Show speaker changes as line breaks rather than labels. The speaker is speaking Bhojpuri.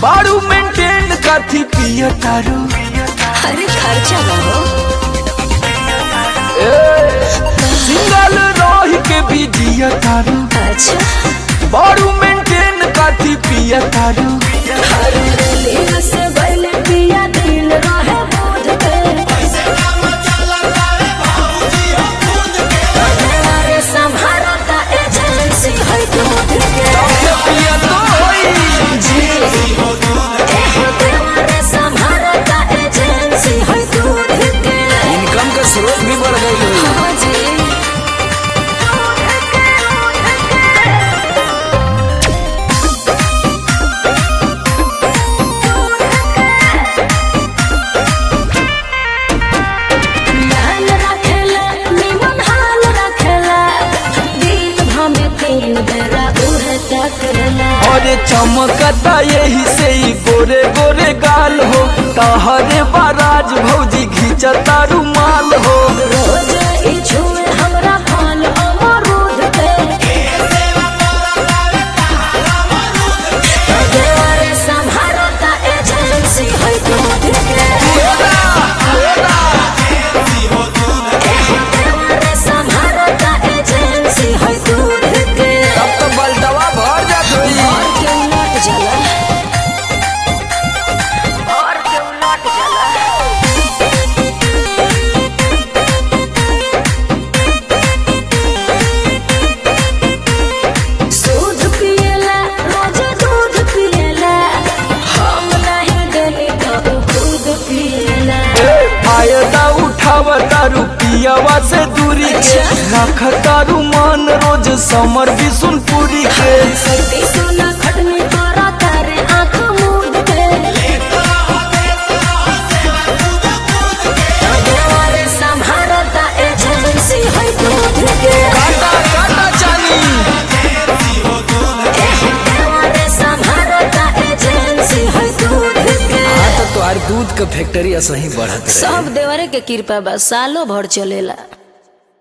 बारू मेंटेन काथी पिया तारू
अरे खर्चा ना हो
सिंगल रही के भी जिया तारू
अच्छा
बारू मेंटेन काथी पिया तारू
अरे दिल से बैल पिया दिल रहे बोझ पे अरे संभारो ता एजेंसी है दूध के
ये पिया तो होई
जी अरे संभारो ता एजेंसी है दूध के
इनकम का स्रोत भी बढ़ गई है
हाँ जी ध्यान रखेला निमन हाल रखेला दिन भमे तीन बेरा उहे तकला
अरे चमकता यही से ही गोरे गोरे गाल हो तहरे बाराज भौजी घिंचता रुमाल हो
रोज ई छुए हमरा फल अमरूद के देवरे संभारो ता एजेंसी है दूध के देवरे संभारो ता एजेंसी है दूध के
तब तो बलटवा भर जात होई
और क्यों लौट जला और क्यों लौट जला दूध पियला रोज दूध पियला हम नहीं गली तो उ खुद पियला
फायदा उठाव तारू पियावा से दूरी के
अच्छा।
रख तारू मन रोज समर बिसुनपुरी के
सती सोना खटनी तोरा तारे आँख मूंद के देवरे संभारो ता एजेंसी है दूध के
काटा काटा चानी
देवरे संभारो ता एजेंसी है दूध के
तो तोहार दूध का फैक्ट्री असही बढ़त
सब देवरे के कृपा बा सालों भर चलेला